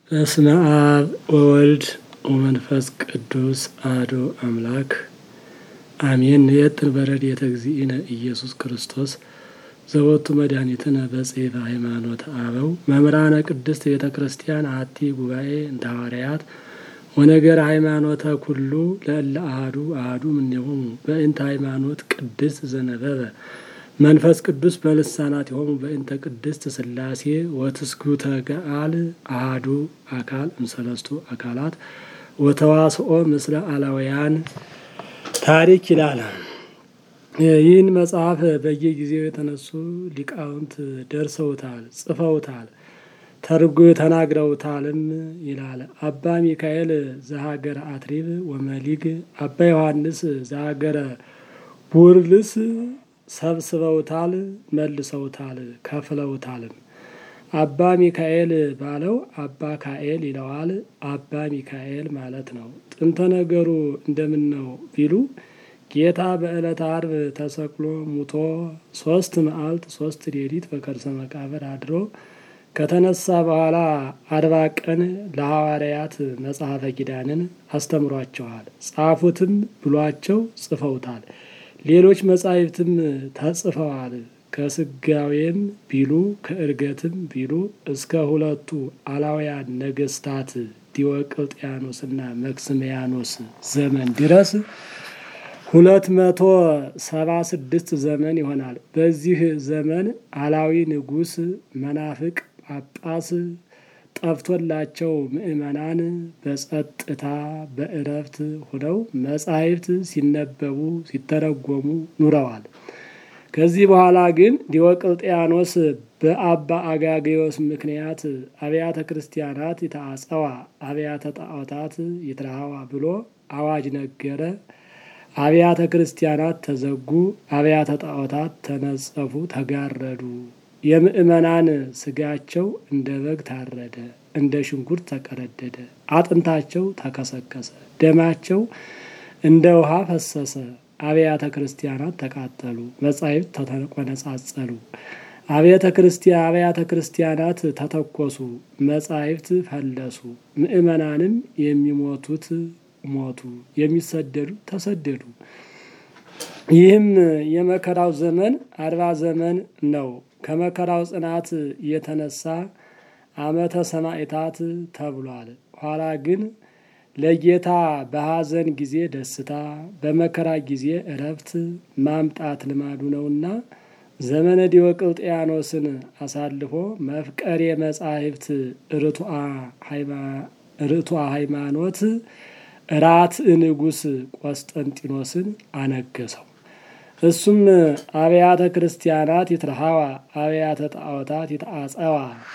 በስመ አብ ወወልድ ወመንፈስ ቅዱስ አሐዱ አምላክ አሜን። የጥን በረድኤተ እግዚእነ ኢየሱስ ክርስቶስ ዘወቱ መድኃኒትነ በጽሕፈ ሃይማኖት አበው መምህራነ ቅድስት ቤተ ክርስቲያን አሐቲ ጉባኤ እንተ ሐዋርያት ወነገር ሃይማኖተ ኩሉ ለእለ አሐዱ አሐዱ እምኔሆሙ በእንተ ሃይማኖት ቅድስት ዘነበበ መንፈስ ቅዱስ በልሳናት የሆሙ በእንተ ቅድስት ሥላሴ ወትስጉተ ገአል አሐዱ አካል እምሰለስቱ አካላት ወተዋስኦ ምስለ አላውያን ታሪክ ይላል። ይህን መጽሐፍ በየጊዜው የተነሱ ሊቃውንት ደርሰውታል፣ ጽፈውታል፣ ተርጎ ተናግረውታልም ይላል። አባ ሚካኤል ዘሀገረ አትሪብ ወመሊግ፣ አባ ዮሐንስ ዘሀገረ ቡርልስ ሰብስበውታል፣ መልሰውታል፣ ከፍለውታልም። አባ ሚካኤል ባለው አባ ካኤል ይለዋል። አባ ሚካኤል ማለት ነው። ጥንተ ነገሩ እንደምን ነው ቢሉ ጌታ በዕለተ ዓርብ ተሰቅሎ ሙቶ ሶስት መዓልት ሶስት ሌሊት በከርሰ መቃብር አድሮ ከተነሳ በኋላ አርባ ቀን ለሐዋርያት መጽሐፈ ኪዳንን አስተምሯቸዋል። ጻፉትም ብሏቸው ጽፈውታል። ሌሎች መጻሕፍትም ተጽፈዋል። ከስጋዌም ቢሉ ከእርገትም ቢሉ እስከ ሁለቱ አላውያን ነገስታት ዲዮቅልጥያኖስና መክስምያኖስ ዘመን ድረስ ሁለት መቶ ሰባ ስድስት ዘመን ይሆናል። በዚህ ዘመን አላዊ ንጉሥ መናፍቅ ጳጳስ ጠፍቶላቸው ምእመናን በጸጥታ በእረፍት ሆነው መጻሕፍት ሲነበቡ ሲተረጎሙ ኑረዋል። ከዚህ በኋላ ግን ዲዮቅልጥያኖስ በአባ አጋጌዎስ ምክንያት አብያተ ክርስቲያናት ይታጸዋ አብያተ ጣዖታት ይትረሃዋ ብሎ አዋጅ ነገረ። አብያተ ክርስቲያናት ተዘጉ፣ አብያተ ጣዖታት ተነጸፉ፣ ተጋረዱ። የምእመናን ስጋቸው እንደ በግ ታረደ፣ እንደ ሽንኩርት ተቀረደደ፣ አጥንታቸው ተከሰከሰ፣ ደማቸው እንደ ውሃ ፈሰሰ። አብያተ ክርስቲያናት ተቃጠሉ፣ መጻሕፍት ተቆነጻጸሉ። አብያተ ክርስቲያን አብያተ ክርስቲያናት ተተኮሱ፣ መጻሕፍት ፈለሱ። ምእመናንም የሚሞቱት ሞቱ፣ የሚሰደዱ ተሰደዱ። ይህም የመከራው ዘመን አርባ ዘመን ነው። ከመከራው ጽናት የተነሳ ዓመተ ሰማዕታት ተብሏል። ኋላ ግን ለጌታ በሐዘን ጊዜ ደስታ፣ በመከራ ጊዜ እረፍት ማምጣት ልማዱ ነውና ዘመነ ዲዮቅልጥያኖስን አሳልፎ መፍቀሬ መጻሕፍት ርቱዐ ሃይማኖት ራት ንጉሥ ቆስጠንጢኖስን አነገሰው። እሱም አብያተ ክርስቲያናት ይትረሃዋ አብያተ ጣዖታት ይትአጸዋ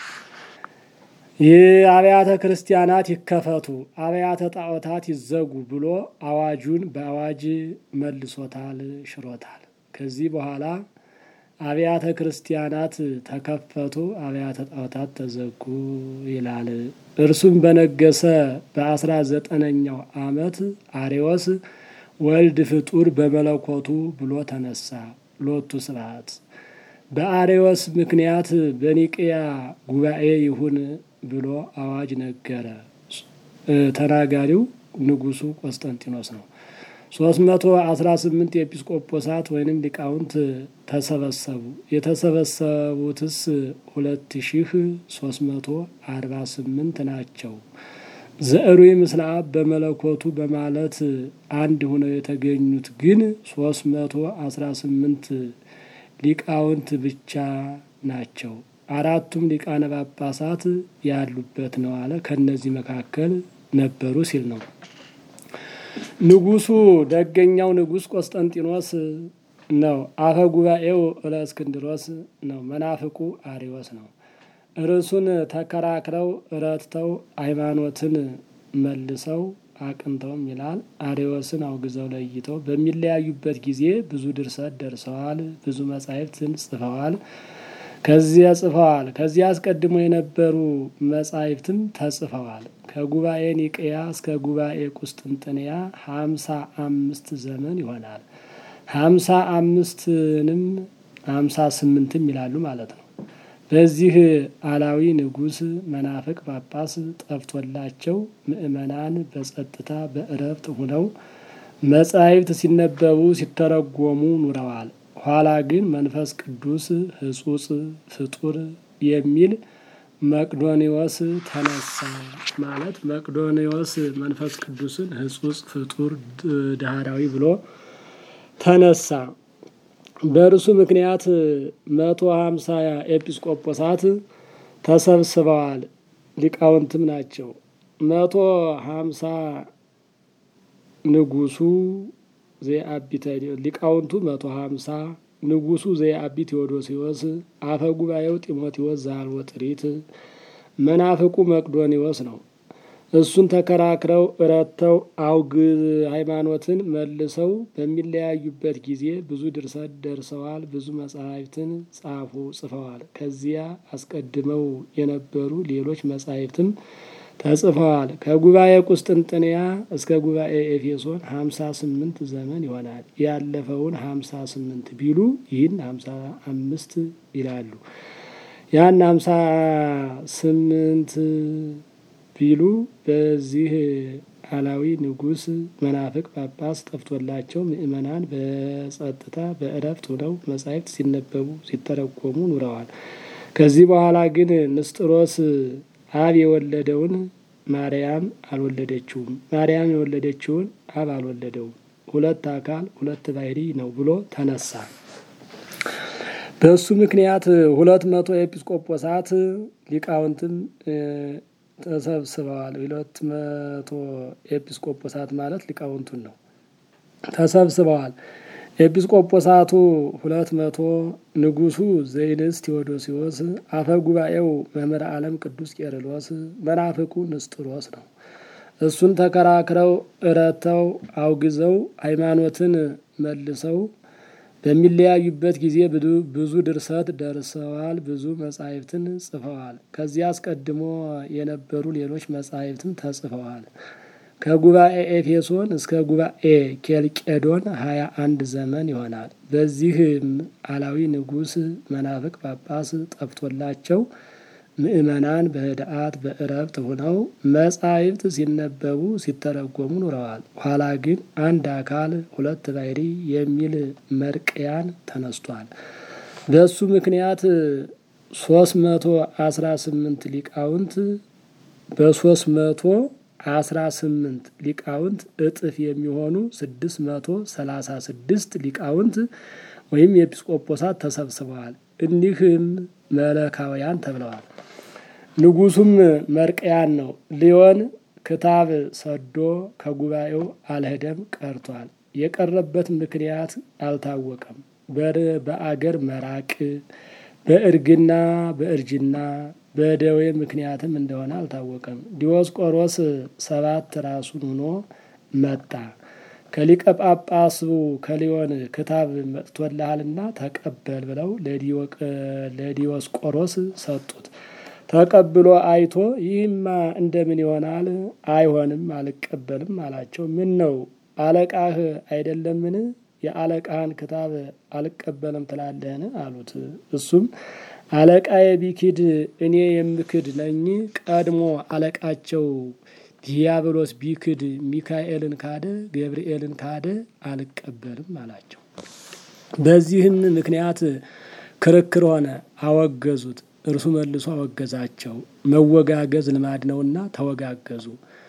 ይህ አብያተ ክርስቲያናት ይከፈቱ አብያተ ጣዖታት ይዘጉ ብሎ አዋጁን በአዋጅ መልሶታል፣ ሽሮታል። ከዚህ በኋላ አብያተ ክርስቲያናት ተከፈቱ፣ አብያተ ጣዖታት ተዘጉ ይላል። እርሱም በነገሰ በአስራ ዘጠነኛው ዓመት አሬዎስ ወልድ ፍጡር በመለኮቱ ብሎ ተነሳ። ሎቱ ስብሐት። በአሬዎስ ምክንያት በኒቅያ ጉባኤ ይሁን ብሎ አዋጅ ነገረ። ተናጋሪው ንጉሱ ቆስጠንጢኖስ ነው። ሶስት መቶ አስራ ስምንት የኤጲስቆጶሳት ወይንም ሊቃውንት ተሰበሰቡ። የተሰበሰቡትስ ሁለት ሺህ ሶስት መቶ አርባ ስምንት ናቸው። ዘዕሩይ ምስለ አብ በመለኮቱ በማለት አንድ ሆነው የተገኙት ግን ሶስት መቶ አስራ ስምንት ሊቃውንት ብቻ ናቸው። አራቱም ሊቃነ ጳጳሳት ያሉበት ነው አለ። ከእነዚህ መካከል ነበሩ ሲል ነው። ንጉሱ ደገኛው ንጉሥ ቆስጠንጢኖስ ነው። አፈ ጉባኤው እለእስክንድሮስ ነው። መናፍቁ አሪዎስ ነው። ርዕሱን ተከራክረው ረትተው ሃይማኖትን መልሰው አቅንተውም ይላል አሪዎስን አውግዘው ለይተው በሚለያዩበት ጊዜ ብዙ ድርሰት ደርሰዋል። ብዙ መጻሕፍትን ጽፈዋል። ከዚያ ጽፈዋል። ከዚያ አስቀድሞ የነበሩ መጻሕፍትም ተጽፈዋል። ከጉባኤ ኒቅያ እስከ ጉባኤ ቁስጥንጥንያ ሀምሳ አምስት ዘመን ይሆናል። ሀምሳ አምስትንም ሀምሳ ስምንትም ይላሉ ማለት ነው። በዚህ አላዊ ንጉሥ መናፍቅ ጳጳስ ጠፍቶላቸው ምእመናን በጸጥታ በእረፍት ሁነው መጻሕፍት ሲነበቡ ሲተረጎሙ ኑረዋል። ኋላ ግን መንፈስ ቅዱስ ሕጹጽ ፍጡር የሚል መቅዶኒዎስ ተነሳ። ማለት መቅዶኒዎስ መንፈስ ቅዱስን ሕጹጽ ፍጡር ዳህራዊ ብሎ ተነሳ። በእርሱ ምክንያት መቶ ሀምሳ ኤጲስቆጶሳት ተሰብስበዋል። ሊቃውንትም ናቸው። መቶ ሀምሳ ንጉሱ ዘአቢተ ሊቃውንቱ መቶ ሀምሳ ንጉሱ ዘአቢ ቴዎዶሲዎስ አፈ ጉባኤው ጢሞቴዎስ ዘአልቦ ጥሪት መናፍቁ መቅዶኒዎስ ነው። እሱን ተከራክረው እረተው አውግ ሃይማኖትን መልሰው በሚለያዩበት ጊዜ ብዙ ድርሰት ደርሰዋል። ብዙ መጻሕፍትን ጻፉ ጽፈዋል። ከዚያ አስቀድመው የነበሩ ሌሎች መጻሕፍትም ተጽፈዋል። ከጉባኤ ቁስጥንጥንያ እስከ ጉባኤ ኤፌሶን ሀምሳ ስምንት ዘመን ይሆናል። ያለፈውን ሀምሳ ስምንት ቢሉ ይህን ሀምሳ አምስት ይላሉ። ያን ሀምሳ ስምንት ቢሉ በዚህ አላዊ ንጉሥ መናፍቅ ጳጳስ ጠፍቶላቸው ምእመናን በጸጥታ በእረፍት ሆነው መጻሕፍት ሲነበቡ ሲተረጎሙ ኑረዋል። ከዚህ በኋላ ግን ንስጥሮስ አብ የወለደውን ማርያም አልወለደችውም፣ ማርያም የወለደችውን አብ አልወለደውም፣ ሁለት አካል ሁለት ባሕሪ ነው ብሎ ተነሳ። በእሱ ምክንያት ሁለት መቶ ኤጲስቆጶሳት ሊቃውንትም ተሰብስበዋል። ሁለት መቶ ኤጲስቆጶሳት ማለት ሊቃውንቱን ነው። ተሰብስበዋል። ኤጲስቆጶሳቱ ሁለት መቶ ንጉሱ ዘይንስ ቴዎዶሲዎስ፣ አፈ ጉባኤው መምህር ዓለም ቅዱስ ቄርሎስ፣ መናፍቁ ንስጥሮስ ነው። እሱን ተከራክረው እረተው አውግዘው ሃይማኖትን መልሰው በሚለያዩበት ጊዜ ብዙ ድርሰት ደርሰዋል። ብዙ መጻሕፍትን ጽፈዋል። ከዚያ አስቀድሞ የነበሩ ሌሎች መጻሕፍትም ተጽፈዋል። ከጉባኤ ኤፌሶን እስከ ጉባኤ ኬልቄዶን ሀያ አንድ ዘመን ይሆናል። በዚህም አላዊ ንጉሥ መናፍቅ ጳጳስ ጠፍቶላቸው ምእመናን በህድአት በእረፍት ሆነው መጻሕፍት ሲነበቡ ሲተረጎሙ ኑረዋል። ኋላ ግን አንድ አካል ሁለት ባሕሪ የሚል መርቅያን ተነስቷል። በሱ ምክንያት ሶስት መቶ አስራ ስምንት ሊቃውንት በሶስት መቶ አስራ ስምንት ሊቃውንት እጥፍ የሚሆኑ ስድስት መቶ ሰላሳ ስድስት ሊቃውንት ወይም የኤጲስቆጶሳት ተሰብስበዋል። እኒህም መለካውያን ተብለዋል። ንጉሱም መርቅያን ነው። ሊዮን ክታብ ሰዶ ከጉባኤው አልሄደም ቀርቷል። የቀረበት ምክንያት አልታወቀም። በአገር መራቅ፣ በእርግና በእርጅና በደዌ ምክንያትም እንደሆነ አልታወቀም። ዲዮስቆሮስ ሰባት ራሱን ሆኖ መጣ። ከሊቀ ጳጳሱ ከሊዮን ክታብ መጥቶልሃልና ተቀበል ብለው ለዲዮስቆሮስ ሰጡት። ተቀብሎ አይቶ ይህማ እንደምን ይሆናል? አይሆንም፣ አልቀበልም አላቸው። ምን ነው አለቃህ አይደለምን? የአለቃህን ክታብ አልቀበልም ትላለህን? አሉት። እሱም አለቃዬ ቢክድ እኔ የምክድ ነኝ። ቀድሞ አለቃቸው ዲያብሎስ ቢክድ ሚካኤልን ካደ፣ ገብርኤልን ካደ፣ አልቀበልም አላቸው። በዚህም ምክንያት ክርክር ሆነ። አወገዙት። እርሱ መልሶ አወገዛቸው። መወጋገዝ ልማድ ነውና ተወጋገዙ።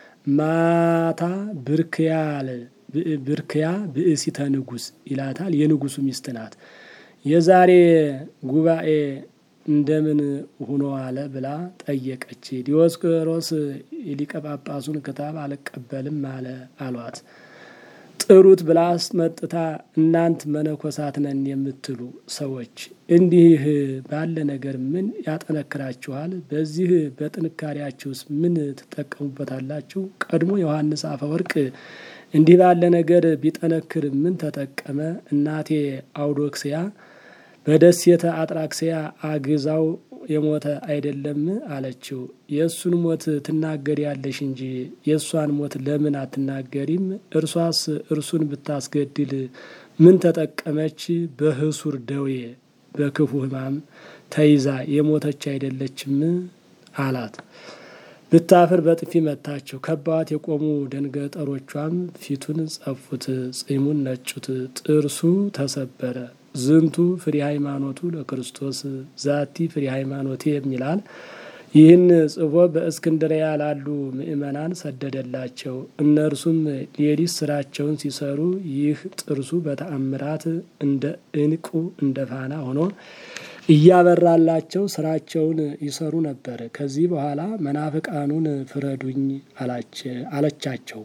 ማታ ብርክያል ብርክያ ብእሲተ ንጉሥ ይላታል። የንጉሱ ሚስት ናት። የዛሬ ጉባኤ እንደምን ሆኖ አለ ብላ ጠየቀች። ዲዮስቆሮስ የሊቀ ጳጳሱን ክታብ አልቀበልም አለ አሏት። ጥሩት ብላ አስመጥታ እናንት መነኮሳት ነን የምትሉ ሰዎች እንዲህ ባለ ነገር ምን ያጠነክራችኋል? በዚህ በጥንካሬያችሁስ ምን ትጠቀሙበታላችሁ? ቀድሞ ዮሐንስ አፈወርቅ እንዲህ ባለ ነገር ቢጠነክር ምን ተጠቀመ? እናቴ አውዶክስያ በደሴተ አጥራክስያ አግዛው የሞተ አይደለም አለችው። የእሱን ሞት ትናገሪያለሽ እንጂ የእሷን ሞት ለምን አትናገሪም? እርሷስ እርሱን ብታስገድል ምን ተጠቀመች? በህሱር ደዌ በክፉ ሕማም ተይዛ የሞተች አይደለችም አላት። ብታፍር በጥፊ መታቸው። ከበዋት የቆሙ ደንገጠሮቿም ፊቱን ጸፉት፣ ጺሙን ነጩት፣ ጥርሱ ተሰበረ። ዝንቱ ፍሬ ሃይማኖቱ ለክርስቶስ ዛቲ ፍሬ ሃይማኖቴ የሚላል ይህን ጽፎ በእስክንድሪያ ላሉ ምእመናን ሰደደላቸው። እነርሱም ሌሊት ስራቸውን ሲሰሩ ይህ ጥርሱ በተአምራት እንደ እንቁ እንደ ፋና ሆኖ እያበራላቸው ስራቸውን ይሰሩ ነበር። ከዚህ በኋላ መናፍቃኑን ፍረዱኝ አለቻቸው።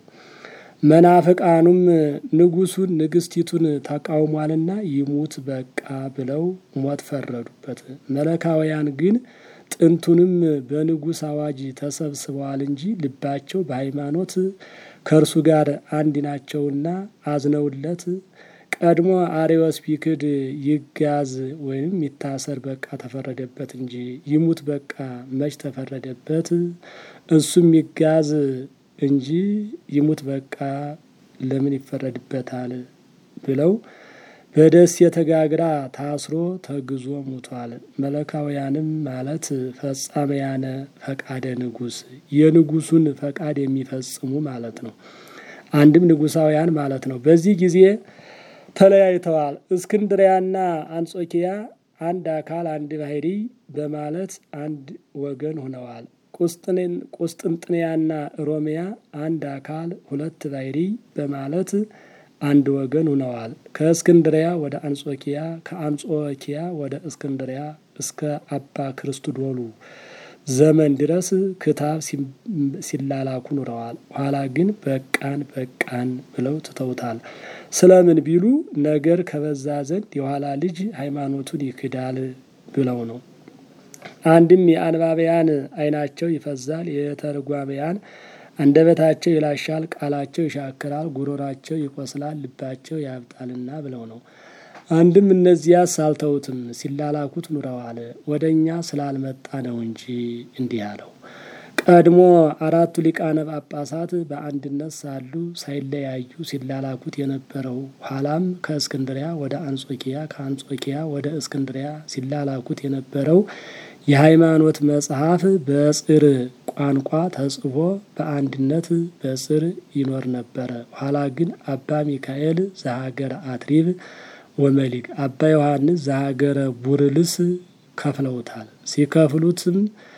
መናፍቃኑም ንጉሱን ንግስቲቱን ተቃውሟልና ይሙት በቃ ብለው ሞት ፈረዱበት። መለካውያን ግን ጥንቱንም በንጉሥ አዋጅ ተሰብስበዋል እንጂ ልባቸው በሃይማኖት ከእርሱ ጋር አንድ ናቸውና አዝነውለት ቀድሞ አሬዎስ ቢክድ ይጋዝ ወይም ይታሰር በቃ ተፈረደበት እንጂ ይሙት በቃ መች ተፈረደበት? እሱም ይጋዝ እንጂ ይሙት በቃ ለምን ይፈረድበታል? ብለው በደሴተ ጋግራ ታስሮ ተግዞ ሙቷል። መለካውያንም ማለት ፈጻመያነ ፈቃደ ንጉሥ የንጉሱን ፈቃድ የሚፈጽሙ ማለት ነው። አንድም ንጉሳውያን ማለት ነው። በዚህ ጊዜ ተለያይተዋል። እስክንድሪያና አንጾኪያ አንድ አካል አንድ ባህሪ በማለት አንድ ወገን ሆነዋል። ቁስጥንጥንያና ሮሚያ አንድ አካል ሁለት ባህሪ በማለት አንድ ወገን ሆነዋል። ከእስክንድሪያ ወደ አንጾኪያ ከአንጾኪያ ወደ እስክንድሪያ እስከ አባ ክርስቶዶሉ ዘመን ድረስ ክታብ ሲላላኩ ኑረዋል። ኋላ ግን በቃን በቃን ብለው ትተውታል። ስለምን ቢሉ ነገር ከበዛ ዘንድ የኋላ ልጅ ሃይማኖቱን ይክዳል ብለው ነው። አንድም የአንባቢያን ዓይናቸው ይፈዛል፣ የተርጓሚያን አንደበታቸው ይላሻል፣ ቃላቸው ይሻክራል፣ ጉሮራቸው ይቆስላል፣ ልባቸው ያብጣልና ብለው ነው። አንድም እነዚያስ አልተውትም ሲላላኩት ኑረዋል። ወደ እኛ ስላልመጣ ነው እንጂ እንዲህ አለው። ቀድሞ አራቱ ሊቃነ ጳጳሳት በአንድነት ሳሉ ሳይለያዩ ሲላላኩት የነበረው ኋላም ከእስክንድሪያ ወደ አንጾኪያ ከአንጾኪያ ወደ እስክንድሪያ ሲላላኩት የነበረው የሃይማኖት መጽሐፍ በጽር ቋንቋ ተጽፎ በአንድነት በጽር ይኖር ነበረ። ኋላ ግን አባ ሚካኤል ዘሀገረ አትሪብ ወመሊክ አባ ዮሐንስ ዘሀገረ ቡርልስ ከፍለውታል። ሲከፍሉትም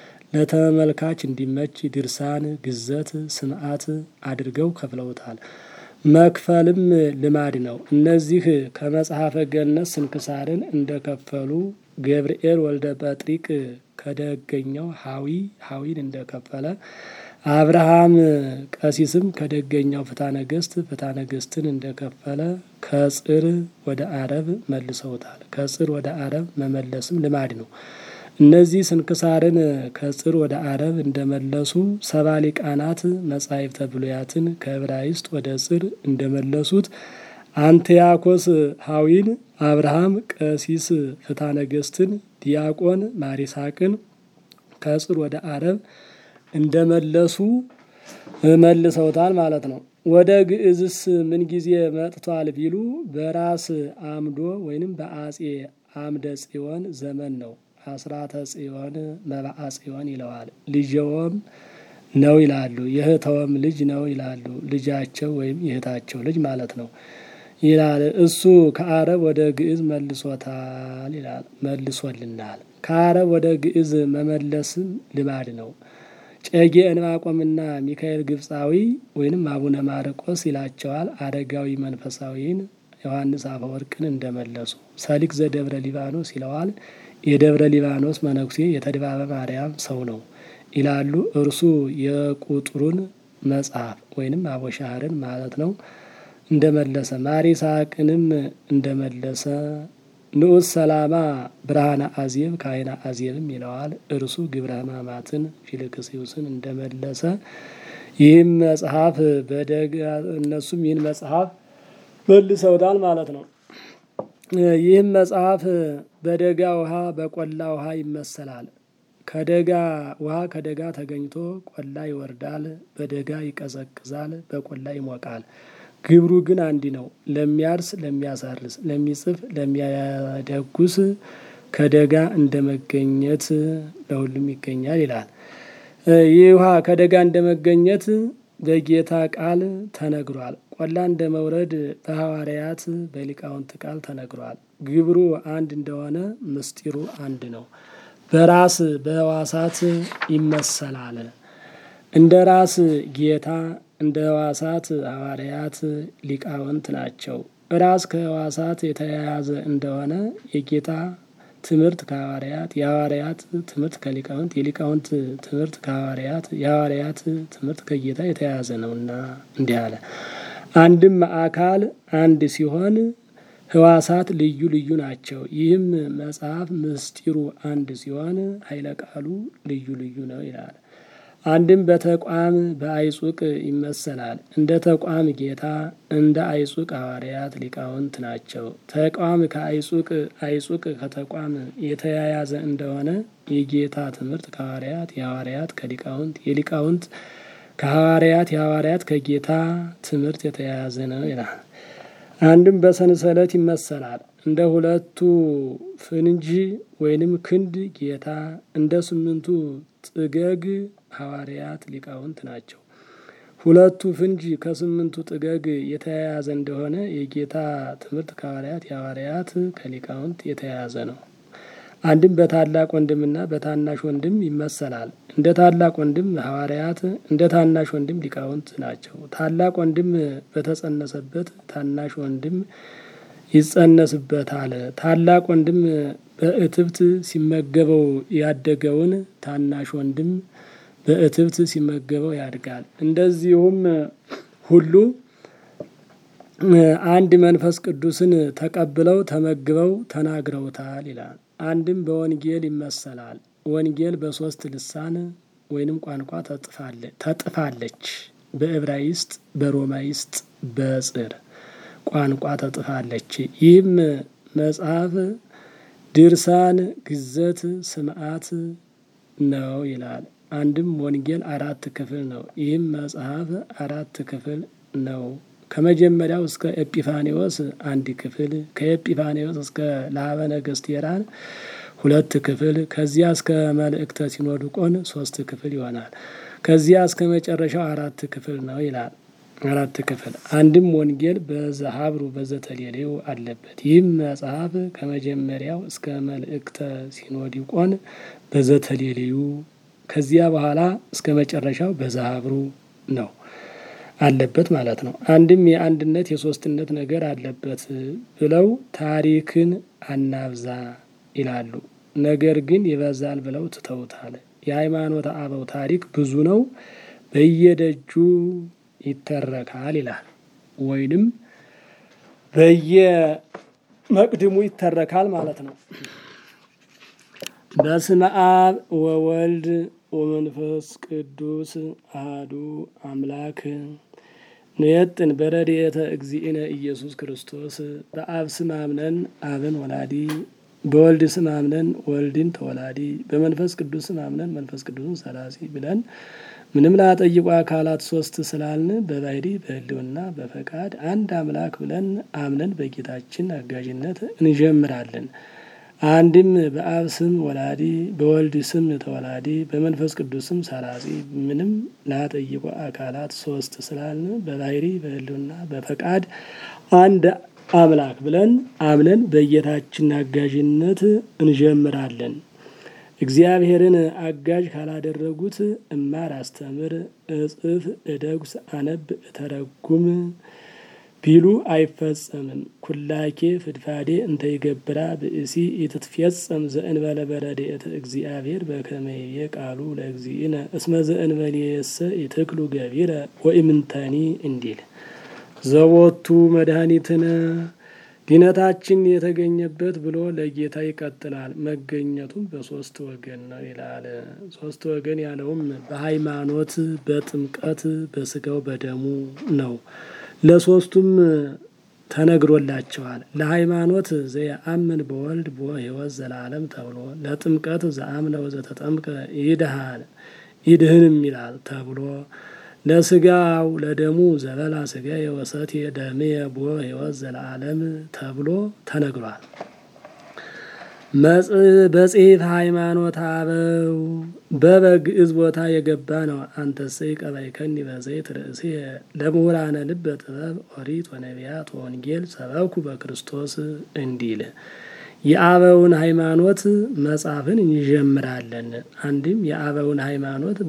ለተመልካች እንዲመች ድርሳን፣ ግዘት፣ ስምዓት አድርገው ከፍለውታል። መክፈልም ልማድ ነው። እነዚህ ከመጽሐፈ ገነት ስንክሳርን እንደከፈሉ ገብርኤል ወልደ ጰጥሪቅ ከደገኛው ሀዊ ሀዊን እንደከፈለ አብርሃም ቀሲስም ከደገኛው ፍትሐ ነገሥት ፍትሐ ነገሥትን እንደከፈለ ከጽር ወደ አረብ መልሰውታል። ከጽር ወደ አረብ መመለስም ልማድ ነው። እነዚህ ስንክሳርን ከጽር ወደ አረብ እንደመለሱ ሰባ ሊቃናት መጻሕፍተ ብሉያትን ከዕብራይስጥ ወደ ጽር እንደመለሱት አንትያኮስ ሀዊን፣ አብርሃም ቀሲስ ፍትሐ ነገሥትን፣ ዲያቆን ማሪሳቅን ከጽር ወደ አረብ እንደመለሱ መልሰውታል ማለት ነው። ወደ ግዕዝስ ምን ጊዜ መጥቷል ቢሉ በራስ አምዶ ወይንም በአጼ አምደ ጽዮን ዘመን ነው። አስራተ ጽዮን መባአ ጽዮን ይለዋል። ልጅዎም ነው ይላሉ። የእህተወም ልጅ ነው ይላሉ። ልጃቸው ወይም የእህታቸው ልጅ ማለት ነው ይላል። እሱ ከአረብ ወደ ግዕዝ መልሶታል ይላል። መልሶልናል። ከአረብ ወደ ግዕዝ መመለስም ልማድ ነው። ጨጌ እንባቆምና ሚካኤል ግብፃዊ ወይንም አቡነ ማርቆስ ይላቸዋል። አረጋዊ መንፈሳዊን ዮሐንስ አፈወርቅን እንደመለሱ ሰሊክ ዘደብረ ሊባኖስ ይለዋል። የደብረ ሊባኖስ መነኩሴ የተድባበ ማርያም ሰው ነው ይላሉ። እርሱ የቁጥሩን መጽሐፍ ወይንም አቦሻህርን ማለት ነው እንደመለሰ ማሪሳቅንም እንደመለሰ ንዑስ ሰላማ ብርሃነ አዜብ ካይና አዜብም ይለዋል። እርሱ ግብረ ሕማማትን ፊልክስዩስን እንደመለሰ ይህም መጽሐፍ በደግ እነሱም ይህን መጽሐፍ መልሰውታል ማለት ነው። ይህም መጽሐፍ በደጋ ውሃ በቆላ ውሃ ይመሰላል። ከደጋ ውሃ ከደጋ ተገኝቶ ቆላ ይወርዳል፣ በደጋ ይቀዘቅዛል፣ በቆላ ይሞቃል። ግብሩ ግን አንድ ነው። ለሚያርስ፣ ለሚያሳርስ፣ ለሚጽፍ፣ ለሚያደጉስ ከደጋ እንደ መገኘት ለሁሉም ይገኛል ይላል። ይህ ውሃ ከደጋ እንደ መገኘት በጌታ ቃል ተነግሯል። ቆላ እንደ መውረድ በሐዋርያት በሊቃውንት ቃል ተነግሯል። ግብሩ አንድ እንደሆነ ምስጢሩ አንድ ነው። በራስ በሕዋሳት ይመሰላል። እንደ ራስ ጌታ እንደ ሕዋሳት ሐዋርያት ሊቃውንት ናቸው። ራስ ከሕዋሳት የተያያዘ እንደሆነ የጌታ ትምህርት ከሐዋርያት የሐዋርያት ትምህርት ከሊቃውንት የሊቃውንት ትምህርት ከሐዋርያት የሐዋርያት ትምህርት ከጌታ የተያያዘ ነውና እንዲህ አለ። አንድም አካል አንድ ሲሆን ሕዋሳት ልዩ ልዩ ናቸው። ይህም መጽሐፍ ምስጢሩ አንድ ሲሆን ኃይለ ቃሉ ልዩ ልዩ ነው ይላል። አንድም በተቋም በአይጹቅ ይመሰላል። እንደ ተቋም ጌታ እንደ አይጹቅ ሐዋርያት ሊቃውንት ናቸው። ተቋም ከአይጹቅ አይጹቅ ከተቋም የተያያዘ እንደሆነ የጌታ ትምህርት ከሐዋርያት የሐዋርያት ከሊቃውንት የሊቃውንት ከሐዋርያት የሐዋርያት ከጌታ ትምህርት የተያያዘ ነው ይላል። አንድም በሰንሰለት ይመሰላል። እንደ ሁለቱ ፍንጅ ወይንም ክንድ ጌታ እንደ ስምንቱ ጥገግ ሐዋርያት ሊቃውንት ናቸው። ሁለቱ ፍንጅ ከስምንቱ ጥገግ የተያያዘ እንደሆነ የጌታ ትምህርት ከሐዋርያት የሐዋርያት ከሊቃውንት የተያያዘ ነው። አንድም በታላቅ ወንድምና በታናሽ ወንድም ይመሰላል። እንደ ታላቅ ወንድም ሐዋርያት እንደ ታናሽ ወንድም ሊቃውንት ናቸው። ታላቅ ወንድም በተጸነሰበት ታናሽ ወንድም ይጸነስበታል። ታላቅ ወንድም በእትብት ሲመገበው ያደገውን ታናሽ ወንድም በእትብት ሲመገበው ያድጋል። እንደዚሁም ሁሉ አንድ መንፈስ ቅዱስን ተቀብለው ተመግበው ተናግረውታል ይላል። አንድም በወንጌል ይመሰላል። ወንጌል በሶስት ልሳን ወይንም ቋንቋ ተጥፋለች። በዕብራይስጥ፣ በሮማይስጥ፣ በጽር ቋንቋ ተጥፋለች። ይህም መጽሐፍ ድርሳን፣ ግዘት፣ ስምዓት ነው ይላል። አንድም ወንጌል አራት ክፍል ነው። ይህም መጽሐፍ አራት ክፍል ነው። ከመጀመሪያው እስከ ኤጲፋኔዎስ አንድ ክፍል፣ ከኤጲፋኔዎስ እስከ ላበ ነገሥት ቴራን ሁለት ክፍል፣ ከዚያ እስከ መልእክተ ሲኖዶቆን ሶስት ክፍል ይሆናል። ከዚያ እስከ መጨረሻው አራት ክፍል ነው ይላል። አራት ክፍል አንድም ወንጌል በዘሀብሩ በዘተሌሌው አለበት። ይህም መጽሐፍ ከመጀመሪያው እስከ መልእክተ ሲኖዲቆን በዘተሌሌዩ ከዚያ በኋላ እስከ መጨረሻው በዘሀብሩ ነው አለበት ማለት ነው። አንድም የአንድነት የሶስትነት ነገር አለበት ብለው ታሪክን አናብዛ ይላሉ። ነገር ግን ይበዛል ብለው ትተውታል። የሃይማኖት አበው ታሪክ ብዙ ነው፣ በየደጁ ይተረካል ይላል። ወይንም በየመቅድሙ ይተረካል ማለት ነው። በስመ አብ ወወልድ ወመንፈስ ቅዱስ አህዱ አምላክ ንየጥን በረድኤተ እግዚእነ ኢየሱስ ክርስቶስ በአብ ስም አምነን አብን ወላዲ በወልድ ስም አምነን ወልድን ተወላዲ በመንፈስ ቅዱስ ስም አምነን መንፈስ ቅዱስን ሰላሲ ብለን ምንም ላጠይቁ አካላት ሶስት ስላልን በባህሪ በሕልውና በፈቃድ አንድ አምላክ ብለን አምነን በጌታችን አጋዥነት እንጀምራለን። አንድም በአብ ስም ወላዲ በወልድ ስም ተወላዲ በመንፈስ ቅዱስ ስም ሰራጺ ምንም ላጠይቁ አካላት ሶስት ስላልን በባህሪ በሕልውና በፈቃድ አንድ አምላክ ብለን አምነን በጌታችን አጋዥነት እንጀምራለን። እግዚአብሔርን አጋዥ ካላደረጉት እማር፣ አስተምር፣ እጽፍ፣ እደጉስ፣ አነብ፣ እተረጉም ቢሉ አይፈጸምም። ኩላኬ ፍድፋዴ እንተ ይገብራ ብእሲ ኢትትፌጸም ዘእንበለ በረድኤተ እግዚአብሔር በከመ ይቤ ቃሉ ለእግዚእነ እስመ ዘእንበሌየሰ ይትክሉ ገቢረ ወኢምንተኒ እንዲል ዘቦቱ መድኃኒትነ ድነታችን የተገኘበት ብሎ ለጌታ ይቀጥላል። መገኘቱም በሶስት ወገን ነው ይላል። ሶስት ወገን ያለውም በሃይማኖት፣ በጥምቀት፣ በስጋው በደሙ ነው። ለሶስቱም ተነግሮላቸዋል። ለሃይማኖት ዘየአምን በወልድ ቦ ሕይወት ዘላለም ተብሎ ለጥምቀት ዘአምነ ወዘተጠምቀ ይድሃል ይድህንም ይላል ተብሎ ለስጋው ለደሙ ዘበላ ስጋ የወሰት ደሜ ቦ ሕይወት ዘለዓለም ተብሎ ተነግሯል። በጽሔፍ ሃይማኖት አበው በበግዕዝ ቦታ የገባ ነው። አንተሰ ቀባይከኒ በዘይት ርእሴ ለምሁራነ ልበ ጥበብ ኦሪት ወነቢያት ወንጌል ሰበኩ በክርስቶስ እንዲል የአበውን ሃይማኖት መጽሐፍን እንጀምራለን። አንድም የአበውን ሃይማኖት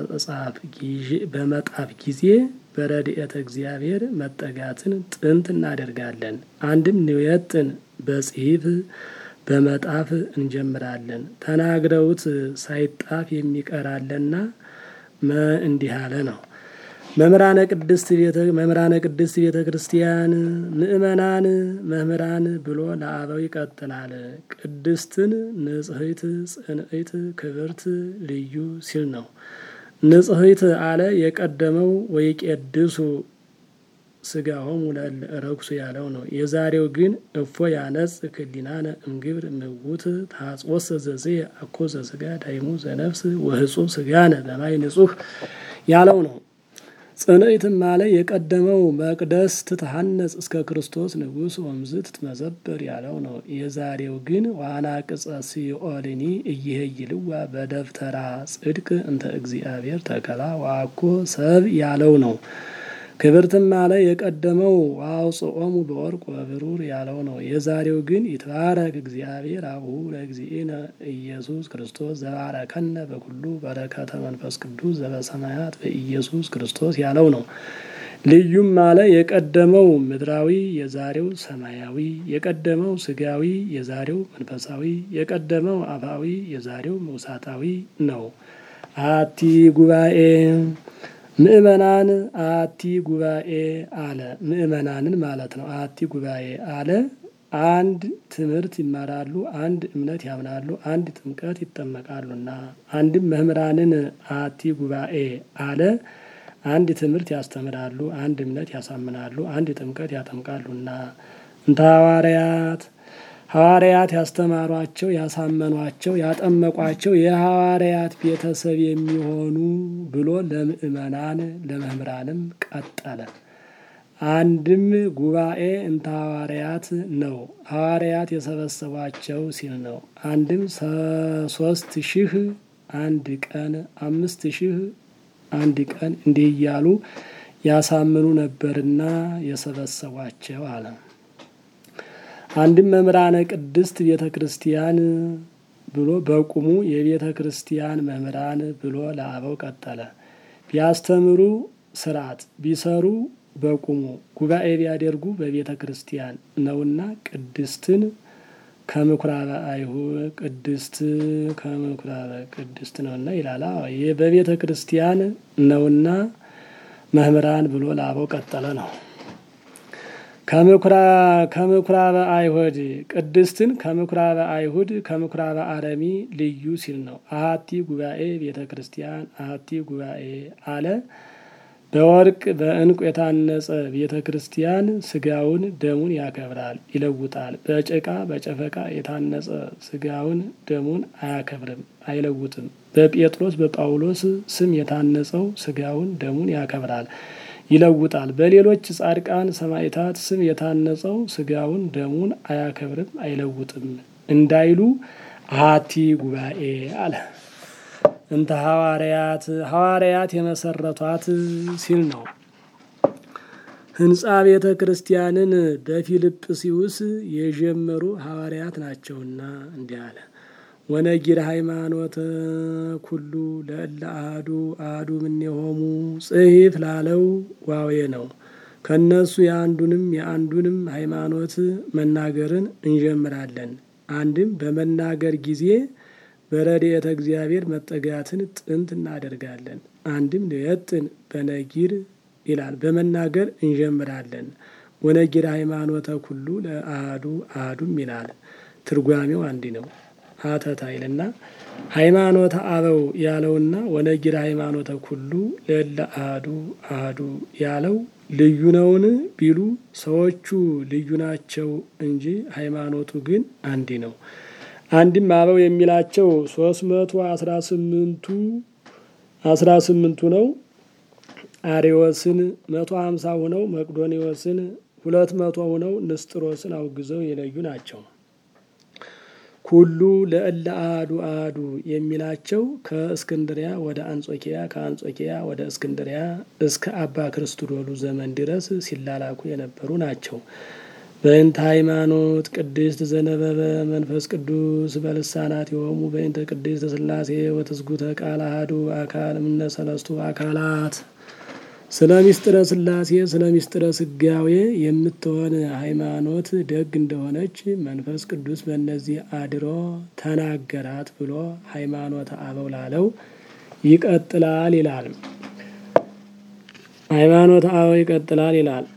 በመጣፍ ጊዜ በረድኤተ እግዚአብሔር መጠጋትን ጥንት እናደርጋለን። አንድም ንዌጥን በጽሒፍ በመጣፍ እንጀምራለን። ተናግረውት ሳይጣፍ የሚቀራለና እንዲህ አለ ነው። መምህራነ ቅድስት መምህራነ ቅድስት ቤተ ክርስቲያን ምእመናን መምህራን ብሎ ለአበው ይቀጥላል። ቅድስትን ንጽሕት፣ ጽንዕት፣ ክብርት፣ ልዩ ሲል ነው። ንጽሕት አለ የቀደመው ወይቄድሱ ስጋሆሙ ለረኩሱ ያለው ነው። የዛሬው ግን እፎ ያነጽ ክሊናነ እምግብር ምውት ታጽወሰ ዘዝየ አኮ ዘስጋ ዳይሙ ዘነፍስ ወህጹብ ስጋነ በማይ ንጹህ ያለው ነው። ጽንዕትም አለ የቀደመው መቅደስ ትትሐነጽ እስከ ክርስቶስ ንጉሥ ወምዝ ትትመዘበር ያለው ነው። የዛሬው ግን ዋና ቅጸ ሲኦልኒ እይሄይልዋ በደብተራ ጽድቅ እንተ እግዚአብሔር ተከላ ዋኮ ሰብ ያለው ነው። ክብርትም አለ የቀደመው ዋውፅኦሙ በወርቅ ወብሩር ያለው ነው። የዛሬው ግን ይትባረክ እግዚአብሔር አቡሁ ለእግዚእነ ኢየሱስ ክርስቶስ ዘባረከነ በኩሉ በረከተ መንፈስ ቅዱስ ዘበሰማያት በኢየሱስ ክርስቶስ ያለው ነው። ልዩም አለ የቀደመው ምድራዊ የዛሬው ሰማያዊ፣ የቀደመው ስጋዊ የዛሬው መንፈሳዊ፣ የቀደመው አፋዊ የዛሬው መውሳታዊ ነው። አቲ ጉባኤ ምእመናን አቲ ጉባኤ አለ ምእመናንን ማለት ነው። አቲ ጉባኤ አለ አንድ ትምህርት ይማራሉ፣ አንድ እምነት ያምናሉ፣ አንድ ጥምቀት ይጠመቃሉና። አንድም መምህራንን አቲ ጉባኤ አለ አንድ ትምህርት ያስተምራሉ፣ አንድ እምነት ያሳምናሉ፣ አንድ ጥምቀት ያጠምቃሉና። እንተ ሐዋርያት ሐዋርያት ያስተማሯቸው፣ ያሳመኗቸው፣ ያጠመቋቸው የሐዋርያት ቤተሰብ የሚሆኑ ብሎ ለምእመናን ለመምህራንም ቀጠለ። አንድም ጉባኤ እንተ ሐዋርያት ነው። ሐዋርያት የሰበሰቧቸው ሲል ነው። አንድም ሶስት ሺህ አንድ ቀን አምስት ሺህ አንድ ቀን እንዲህ እያሉ ያሳምኑ ነበርና የሰበሰቧቸው አለ። አንድም መምህራነ ቅድስት ቤተ ክርስቲያን ብሎ በቁሙ የቤተ ክርስቲያን መምህራን ብሎ ለአበው ቀጠለ። ቢያስተምሩ ስርዓት ቢሰሩ በቁሙ ጉባኤ ቢያደርጉ በቤተ ክርስቲያን ነውና ቅድስትን ከምኩራበ አይሁድ ቅድስት ከምኩራበ ቅድስት ነውና ይላል። በቤተ ክርስቲያን ነውና መምህራን ብሎ ለአበው ቀጠለ ነው። ከምኩራበ አይሁድ ቅድስትን ከምኩራበ አይሁድ ከምኩራበ አረሚ ልዩ ሲል ነው። አሐቲ ጉባኤ ቤተ ክርስቲያን አሐቲ ጉባኤ አለ። በወርቅ በዕንቁ የታነጸ ቤተ ክርስቲያን ስጋውን ደሙን ያከብራል፣ ይለውጣል። በጭቃ በጨፈቃ የታነጸ ስጋውን ደሙን አያከብርም፣ አይለውጥም። በጴጥሮስ በጳውሎስ ስም የታነጸው ስጋውን ደሙን ያከብራል ይለውጣል። በሌሎች ጻድቃን ሰማዕታት ስም የታነጸው ስጋውን ደሙን አያከብርም አይለውጥም እንዳይሉ አሐቲ ጉባኤ አለ። እንተ ሐዋርያት ሐዋርያት የመሰረቷት ሲል ነው። ሕንጻ ቤተ ክርስቲያንን በፊልጵስዩስ የጀመሩ ሐዋርያት ናቸውና እንዲህ አለ። ወነጊር ሃይማኖተ ኩሉ ለእለ አሐዱ አሐዱ እምኔሆሙ ጽሒፍ ላለው ዋዌ ነው። ከእነሱ የአንዱንም የአንዱንም ሃይማኖት መናገርን እንጀምራለን። አንድም በመናገር ጊዜ በረድኤተ እግዚአብሔር መጠጋትን ጥንት እናደርጋለን። አንድም ንየጥን በነጊር ይላል በመናገር እንጀምራለን። ወነጊር ሃይማኖተ ኩሉ ለአሐዱ አሐዱም ይላል። ትርጓሜው አንድ ነው። ሀተታ ይልና ሃይማኖተ አበው ያለውና ወነጊር ሃይማኖተ ኩሉ ለእለ አሐዱ አሐዱ ያለው ልዩ ነውን ቢሉ ሰዎቹ ልዩ ናቸው እንጂ ሃይማኖቱ ግን አንድ ነው። አንድም አበው የሚላቸው ሶስት መቶ አስራ ስምንቱ አስራ ስምንቱ ነው። አሬዎስን መቶ ሀምሳ ሁነው መቅዶኒዎስን ሁለት መቶ ሁነው ንስጥሮስን አውግዘው የለዩ ናቸው። ኩሉ ለእለ አሐዱ አሐዱ የሚላቸው ከእስክንድሪያ ወደ አንጾኪያ ከአንጾኪያ ወደ እስክንድሪያ እስከ አባ ክርስቶዶሉ ዘመን ድረስ ሲላላኩ የነበሩ ናቸው። በእንተ ሃይማኖት ቅድስት ዘነበበ መንፈስ ቅዱስ በልሳናት የሆሙ በእንተ ቅድስት ሥላሴ ወትስጉተ ቃል አሐዱ አካል እምነ ሰለስቱ አካላት ስለ ሚስጥረ ሥላሴ ስለ ሚስጥረ ስጋዌ የምትሆን ሃይማኖት ደግ እንደሆነች መንፈስ ቅዱስ በእነዚህ አድሮ ተናገራት ብሎ ሃይማኖተ አበው ላለው ይቀጥላል ይላል። ሃይማኖተ አበው ይቀጥላል ይላል።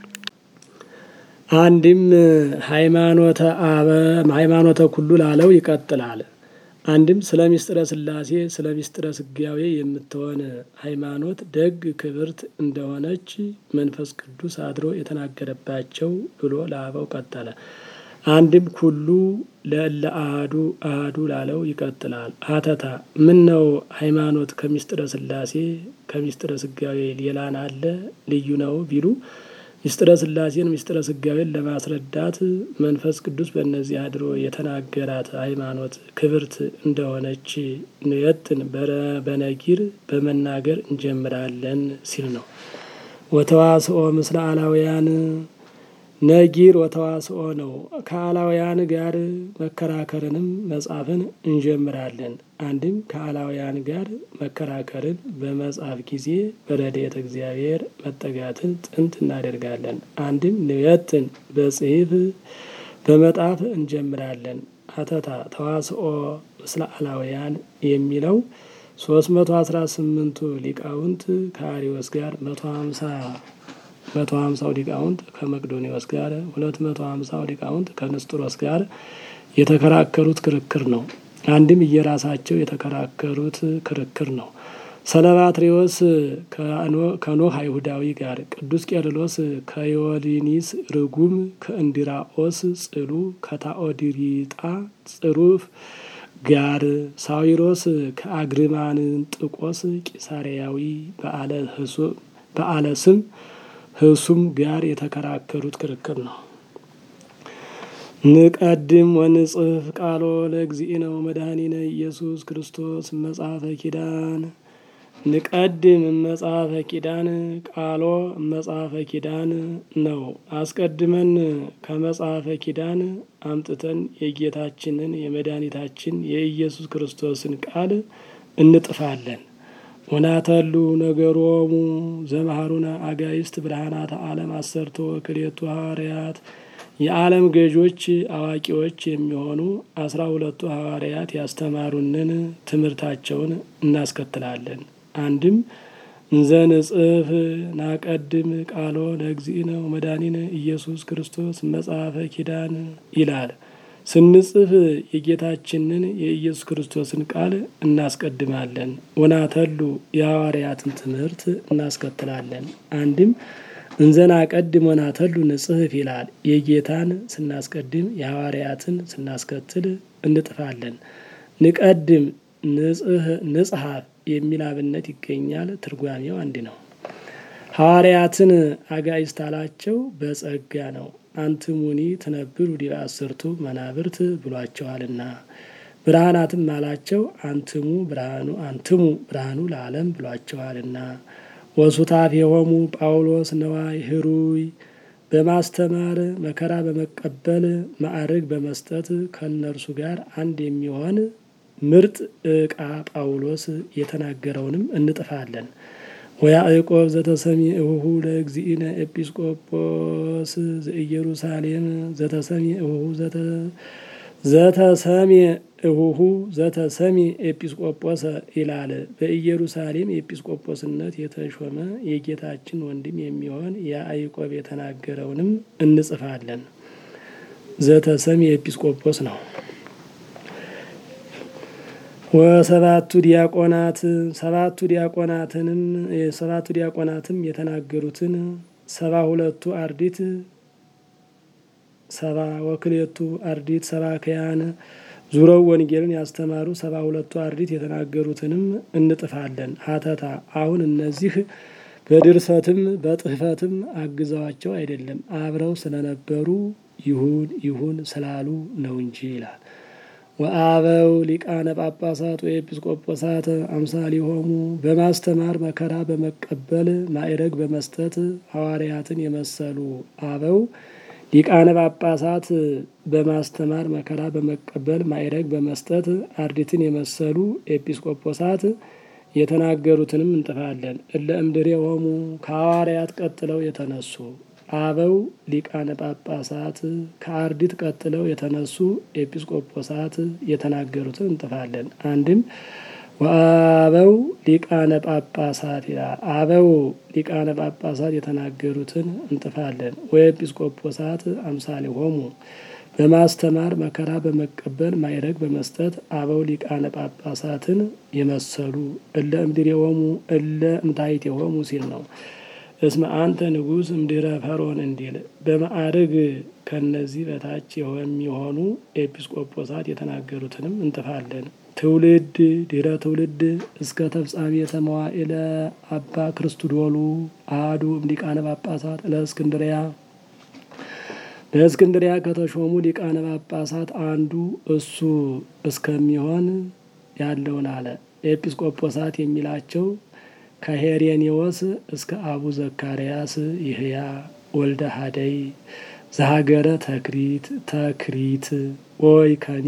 አንድም ሃይማኖተ አበ ሃይማኖተ ኩሉ ላለው ይቀጥላል። አንድም ስለ ሚስጥረ ሥላሴ ስለ ሚስጥረ ስጋዌ የምትሆን ሃይማኖት ደግ ክብርት እንደሆነች መንፈስ ቅዱስ አድሮ የተናገረባቸው ብሎ ለአበው ቀጠለ። አንድም ኩሉ ለእለ አሐዱ አሐዱ ላለው ይቀጥላል። ሀተታ ምን ነው ሃይማኖት ከሚስጥረ ሥላሴ ከሚስጥረ ስጋዌ ሌላን አለ ልዩ ነው ቢሉ ሚስጥረ ሥላሴን ሚስጥረ ስጋዌን ለማስረዳት መንፈስ ቅዱስ በእነዚህ አድሮ የተናገራት ሃይማኖት ክብርት እንደሆነች ንየትን በነጊር በመናገር እንጀምራለን ሲል ነው። ወተዋስኦ ምስለ አላውያን ነጊር ወተዋስኦ ነው። ከአላውያን ጋር መከራከርንም መጻፍን እንጀምራለን። አንድም ከአላውያን ጋር መከራከርን በመጻፍ ጊዜ በረድኤተ እግዚአብሔር መጠጋትን ጥንት እናደርጋለን። አንድም ንየትን በጽሒፍ በመጣፍ እንጀምራለን። አተታ ተዋስኦ ምስለ አላውያን የሚለው ሶስት መቶ አስራ ስምንቱ ሊቃውንት ከአሪዎስ ጋር መቶ ሀምሳ መቶ ሀምሳው ሊቃውንት ከመቅዶኒዎስ ጋር ሁለት መቶ ሀምሳው ሊቃውንት ከንስጥሮስ ጋር የተከራከሩት ክርክር ነው። አንድም እየራሳቸው የተከራከሩት ክርክር ነው። ሰለባትሪዎስ ከኖህ አይሁዳዊ ጋር፣ ቅዱስ ቄርሎስ ከዮሊኒስ ርጉም፣ ከእንዲራኦስ ጽሉ፣ ከታኦዲሪጣ ጽሩፍ ጋር፣ ሳዊሮስ ከአግሪማንጥቆስ ቂሳሪያዊ በዓለ ስም ህሱም ጋር የተከራከሩት ክርክር ነው። ንቀድም ወንጽፍ ቃሎ ለእግዚእነ ወመድኃኒነ ኢየሱስ ክርስቶስ መጽሐፈ ኪዳን ንቀድም መጽሐፈ ኪዳን ቃሎ መጽሐፈ ኪዳን ነው። አስቀድመን ከመጽሐፈ ኪዳን አምጥተን የጌታችንን የመድኃኒታችን የኢየሱስ ክርስቶስን ቃል እንጥፋለን። ወናተሉ ነገሮሙ ዘመሃሩነ አጋይስት ብርሃናተ ዓለም አሰርቶ ክሌቱ ሐዋርያት የዓለም ገዦች አዋቂዎች የሚሆኑ አስራ ሁለቱ ሐዋርያት ያስተማሩንን ትምህርታቸውን እናስከትላለን። አንድም እንዘ ንጽፍ ናቀድም ቃሎ ለእግዚእነ ወመድኃኒነ ኢየሱስ ክርስቶስ መጽሐፈ ኪዳን ይላል። ስንጽፍ የጌታችንን የኢየሱስ ክርስቶስን ቃል እናስቀድማለን። ወናተሉ የሐዋርያትን ትምህርት እናስከትላለን። አንድም እንዘና ቀድም ወናተሉ ንጽሕፍ ይላል። የጌታን ስናስቀድም የሐዋርያትን ስናስከትል እንጥፋለን። ንቀድም ንጽሐፍ የሚል አብነት ይገኛል። ትርጓሜው አንድ ነው። ሐዋርያትን አጋዕዝት አላቸው በጸጋ ነው። አንትሙኒ ትነብሩ ዲበ አስርቱ መናብርት ብሏቸዋልና። ብርሃናትም አላቸው አንትሙ ብርሃኑ አንትሙ ብርሃኑ ለዓለም ብሏቸዋልና። ወሱታፍ የሆሙ ጳውሎስ ነዋይ ህሩይ በማስተማር መከራ በመቀበል ማዕርግ በመስጠት ከእነርሱ ጋር አንድ የሚሆን ምርጥ ዕቃ ጳውሎስ የተናገረውንም እንጥፋለን። ወያዕቆብ ዘተሰሚ እሁሁ ለእግዚእነ ኤጲስቆጶስ ዘኢየሩሳሌም ዘተሰሚ እሁሁ ዘተሰሚ እሁሁ ዘተሰሚ ኤጲስቆጶስ ይላል። በኢየሩሳሌም ኤጲስቆጶስነት የተሾመ የጌታችን ወንድም የሚሆን ያዕቆብ የተናገረውንም እንጽፋለን። ዘተሰሚ ኤጲስቆጶስ ነው። ወሰባቱ ዲያቆናት ሰባቱ ዲያቆናትንም የሰባቱ ዲያቆናትም የተናገሩትን ሰባ ሁለቱ አርዲት ሰባ ወክሌቱ አርዲት ሰባክያን ዙረው ወንጌልን ያስተማሩ ሰባ ሁለቱ አርዲት የተናገሩትንም እንጥፋለን። ሀተታ አሁን እነዚህ በድርሰትም በጥህፈትም አግዘዋቸው አይደለም አብረው ስለነበሩ ይሁን ይሁን ስላሉ ነው እንጂ ይላል። ወአበው ሊቃነ ጳጳሳት ወኤጲስቆጶሳት አምሳሊሆሙ በማስተማር መከራ በመቀበል ማዕረግ በመስጠት ሐዋርያትን የመሰሉ አበው ሊቃነ ጳጳሳት በማስተማር መከራ በመቀበል ማዕረግ በመስጠት አርዲትን የመሰሉ ኤጲስቆጶሳት የተናገሩትንም እንጥፋለን። እለ እምድሬሆሙ ከሐዋርያት ቀጥለው የተነሱ አበው ሊቃነ ጳጳሳት ከአርዲት ቀጥለው የተነሱ ኤጲስቆጶሳት የተናገሩትን እንጥፋለን። አንድም ወአበው ሊቃነ ጳጳሳት ይላል። አበው ሊቃነ ጳጳሳት የተናገሩትን እንጥፋለን። ወኤጲስቆጶሳት አምሳሊሆሙ በማስተማር መከራ በመቀበል ማዕረግ በመስጠት አበው ሊቃነ ጳጳሳትን የመሰሉ እለ እምድሬሆሙ እለ እምታሕቴሆሙ ሲል ነው። እስመ አንተ ንጉሥ እምድኅረ ፈርዖን እንዲል በማዕርግ ከነዚህ በታች የሚሆኑ ኤጲስቆጶሳት የተናገሩትንም እንጥፋለን። ትውልድ ድኅረ ትውልድ እስከ ተፍጻሜተ መዋዕለ አባ ክርስቶዶሉ አሐዱ እምሊቃነ ጳጳሳት ለእስክንድርያ በእስክንድሪያ ከተሾሙ ሊቃነ ጳጳሳት አንዱ እሱ እስከሚሆን ያለውን አለ። ኤጲስቆጶሳት የሚላቸው ከሄሬኔዎስ እስከ አቡ ዘካርያስ ይህያ ወልደ ሀደይ ዘሀገረ ተክሪት ተክሪት ወይ ከኒ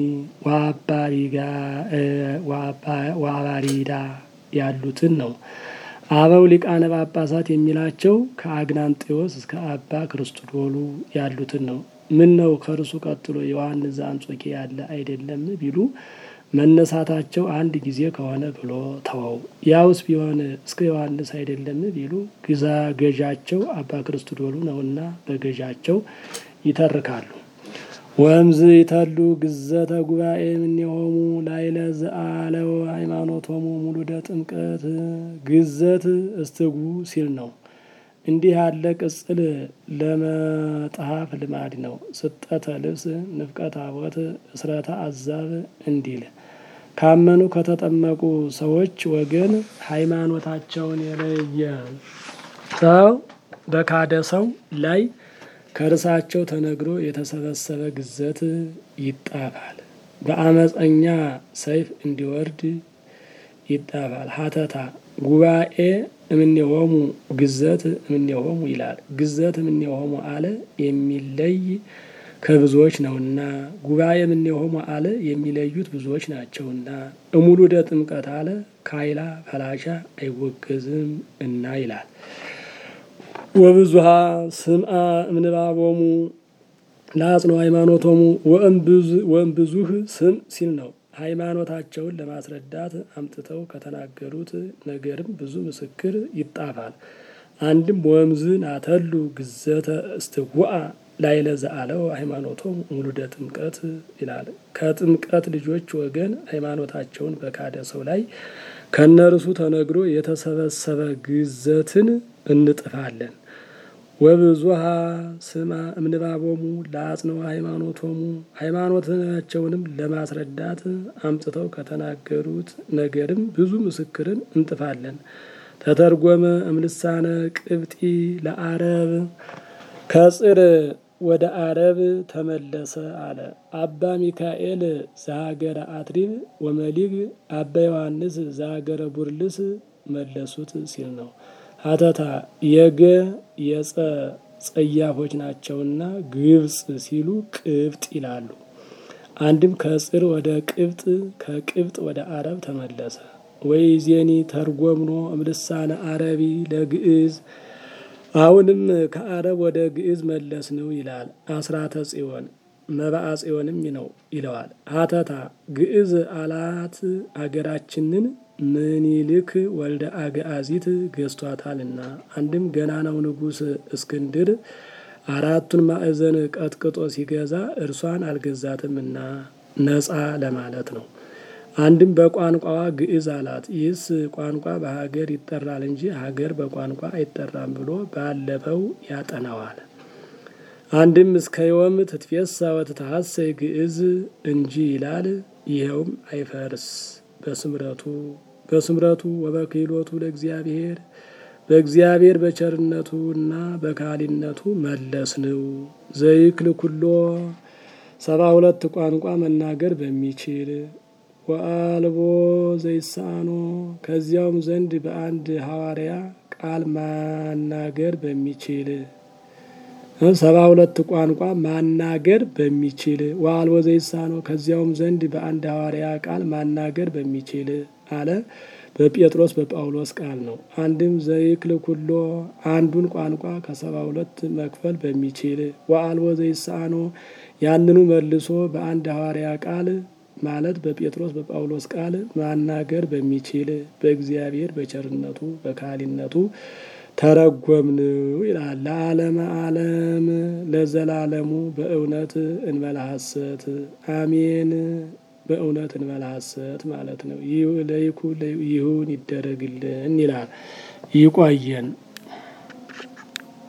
ዋባሪዳ ያሉትን ነው። አበው ሊቃነ ጳጳሳት የሚላቸው ከአግናንጤዎስ እስከ አባ ክርስቶዶሉ ያሉትን ነው። ምን ነው ከእርሱ ቀጥሎ ዮሐንስ ዘአንጾኪያ ያለ አይደለም ቢሉ መነሳታቸው አንድ ጊዜ ከሆነ ብሎ ተወው። ያውስ ቢሆን እስከ ዮሐንስ አይደለም ቢሉ ግዛ ገዣቸው አባ ክርስቶዶሉ ነውና በገዣቸው ይተርካሉ። ወእምዝ ይተሉ ግዘተ ጉባኤ እምኔሆሙ ላይለ ዘአለው ሃይማኖቶሙ ሙሉደ ጥምቀት ግዘት እስትጉ ሲል ነው። እንዲህ ያለ ቅጽል ለመጽሐፍ ልማድ ነው። ስጠተ ልብስ፣ ንፍቀተ ታቦት፣ እስረተ አዛብ እንዲል ካመኑ ከተጠመቁ ሰዎች ወገን ሃይማኖታቸውን የለየ ሰው በካደ ሰው ላይ ከርሳቸው ተነግሮ የተሰበሰበ ግዘት ይጣፋል። በአመፀኛ ሰይፍ እንዲወርድ ይጣፋል። ሀተታ ጉባኤ እምኔሆሙ ግዘት እምኔሆሙ ይላል። ግዘት እምኔሆሙ አለ የሚለይ ከብዙዎች ነውና፣ ጉባኤ እምኔሆሙ አለ የሚለዩት ብዙዎች ናቸውና፣ እሙሉደ ጥምቀት አለ ካይላ ፈላሻ አይወገዝም እና ይላል። ወብዙሃ ስምአ እምንባቦሙ ለአጽኖ ሃይማኖቶሙ ወእምብዙህ ስም ሲል ነው። ሃይማኖታቸውን ለማስረዳት አምጥተው ከተናገሩት ነገርም ብዙ ምስክር ይጣፋል። አንድም ወእምዝ ናተሉ ግዘተ እስትጉአ ላይለ ዘአለው ሃይማኖቶም ሙሉደ ጥምቀት ይላል። ከጥምቀት ልጆች ወገን ሃይማኖታቸውን በካደ ሰው ላይ ከነርሱ ተነግሮ የተሰበሰበ ግዘትን እንጥፋለን። ወብዙሃ ስማ እምንባቦሙ ለአጽንኦ ሃይማኖቶሙ ሃይማኖታቸውንም ለማስረዳት አምጥተው ከተናገሩት ነገርም ብዙ ምስክርን እንጥፋለን። ተተርጎመ እምልሳነ ቅብጢ ለአረብ ከጽር ወደ አረብ ተመለሰ አለ። አባ ሚካኤል ዘሀገረ አትሪብ ወመሊግ አባ ዮሐንስ ዘሀገረ ቡርልስ መለሱት ሲል ነው። ሀተታ የገ የጸ ጸያፎች ናቸውና ግብጽ ሲሉ ቅብጥ ይላሉ። አንድም ከጽር ወደ ቅብጥ ከቅብጥ ወደ አረብ ተመለሰ። ወይ ዜኒ ተርጎምኖ እምልሳነ አረቢ ለግዕዝ አሁንም ከአረብ ወደ ግዕዝ መለስ ነው ይላል። አስራተ ጽዮን መባአ ጽዮንም ነው ይለዋል። ሀተታ ግዕዝ አላት አገራችንን ምኒልክ ወልደ አግዓዚት ገዝቷታልና። አንድም ገናናው ንጉሥ እስክንድር አራቱን ማዕዘን ቀጥቅጦ ሲገዛ እርሷን አልገዛትምና ነጻ ለማለት ነው። አንድም በቋንቋዋ ግዕዝ አላት። ይህስ ቋንቋ በሀገር ይጠራል እንጂ ሀገር በቋንቋ አይጠራም ብሎ ባለፈው ያጠናዋል። አንድም እስከ ዮም ትትፌሳ ወትትሐሰይ ግዕዝ እንጂ ይላል። ይኸውም አይፈርስ በስምረቱ በስምረቱ ወበክህሎቱ ለእግዚአብሔር በእግዚአብሔር በቸርነቱ እና በካሊነቱ መለስ ነው። ዘይክል ኩሎ ሰባ ሁለት ቋንቋ መናገር በሚችል ወአልቦ ዘይሳኖ ከዚያውም ዘንድ በአንድ ሐዋርያ ቃል ማናገር በሚችል ሰባ ሁለት ቋንቋ ማናገር በሚችል ወአልቦ ዘይሳኖ ከዚያውም ዘንድ በአንድ ሐዋርያ ቃል ማናገር በሚችል አለ። በጴጥሮስ በጳውሎስ ቃል ነው። አንድም ዘይክል ኩሎ አንዱን ቋንቋ ከሰባ ሁለት መክፈል በሚችል ወአልቦ ዘይሳኖ ያንኑ መልሶ በአንድ ሐዋርያ ቃል ማለት በጴጥሮስ በጳውሎስ ቃል ማናገር በሚችል በእግዚአብሔር በቸርነቱ በካህሊነቱ ተረጎምንው ይላል። ለዓለመ ዓለም ለዘላለሙ በእውነት እንበላ ሐሰት አሜን። በእውነት እንበላ ሐሰት ማለት ነው። ለይኩ ይሁን ይደረግልን ይላል። ይቆየን።